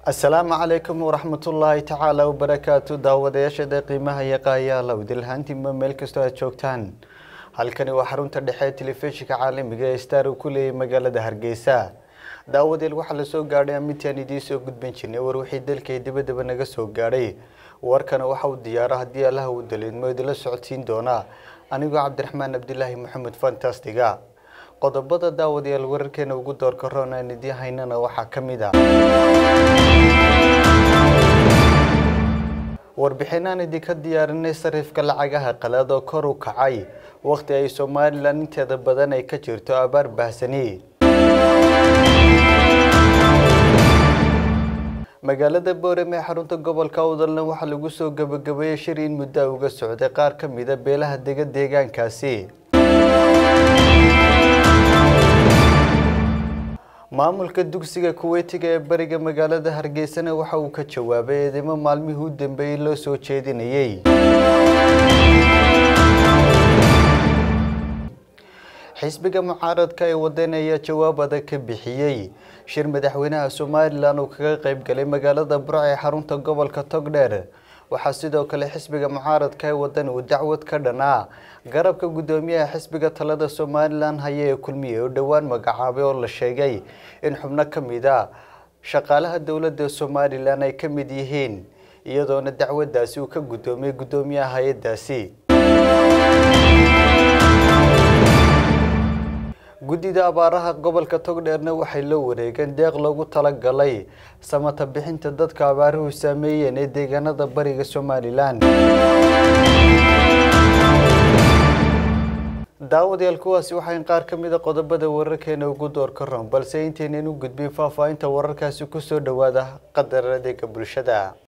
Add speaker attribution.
Speaker 1: asalaamu calaykum waraxmatullaahi tacaala wabarakaatu daawadayaashada qiimaha iyo qaayaala idilhaantiinba meel kastoo aad joogtaan halkani waa xarunta dhexe ee telefishinka caalamiga ee star uu ku leeyahay magaalada hargeysa daawadeel waxaa lasoo gaadhay amintaan idiin soo gudban jirnay war wixii dalka iyo dibadaba naga soo gaadhay warkana waxa uu diyaara haddii allaha uu daliidmo idinla socodsiin doonaa anigoo cabdiraxmaan cabdilaahi maxamed fantastiga qodobada daawadayaal wararkeena ugu doorka roon aan idiin haynana waxaa ka mid a warbixinaan idinka diyaarinay sarifka lacagaha qalaad oo kor u kacay wakhti ay somalilan inteeda badan ay ka jirto abaar baahsani magaalada boorame ee xarunta gobolka awdalna waxaa lagu soo gabagabeeyey shir in muddo uga socday qaar ka mida beelaha dega deegaankaasi maamulka dugsiga kuweytiga ee bariga magaalada hargeysana waxa uu ka jawaabay eedeymo maalmihii u dambeeyey loo soo jeedinayey xisbiga mucaaradka ee wadan ayaa jawaab adag ka bixiyey shir madaxweynaha somalilan uu kaga qayb galay magaalada burc ee xarunta gobolka togdheer waxaa sidoo kale xisbiga mucaaradka ee wadan uu dacwad ka dhanaa garabka guddoomiyaha xisbiga talada somalilan haya ee kulmiye oo dhowaan magacaabay oo la sheegay in xubno ka mid a shaqaalaha dowladda somalilan ay ka mid yihiin iyadoona dacwadaasi uu ka guddoomiyey guddoomiyaha hay-adaasi guddida abaaraha gobolka togdheerna waxay la wareegeen deeq loogu talagalay samata bixinta dadka abaaruhu saameeyeen ee deegaanada bariga somalilan daawadayaal kuwaasi waxayn qaar ka mida qodobada wararkeena ugu door ka roon balse intaynan u gudbin faahfaahinta wararkaasi kusoo dhowaada qadar adeega bulshada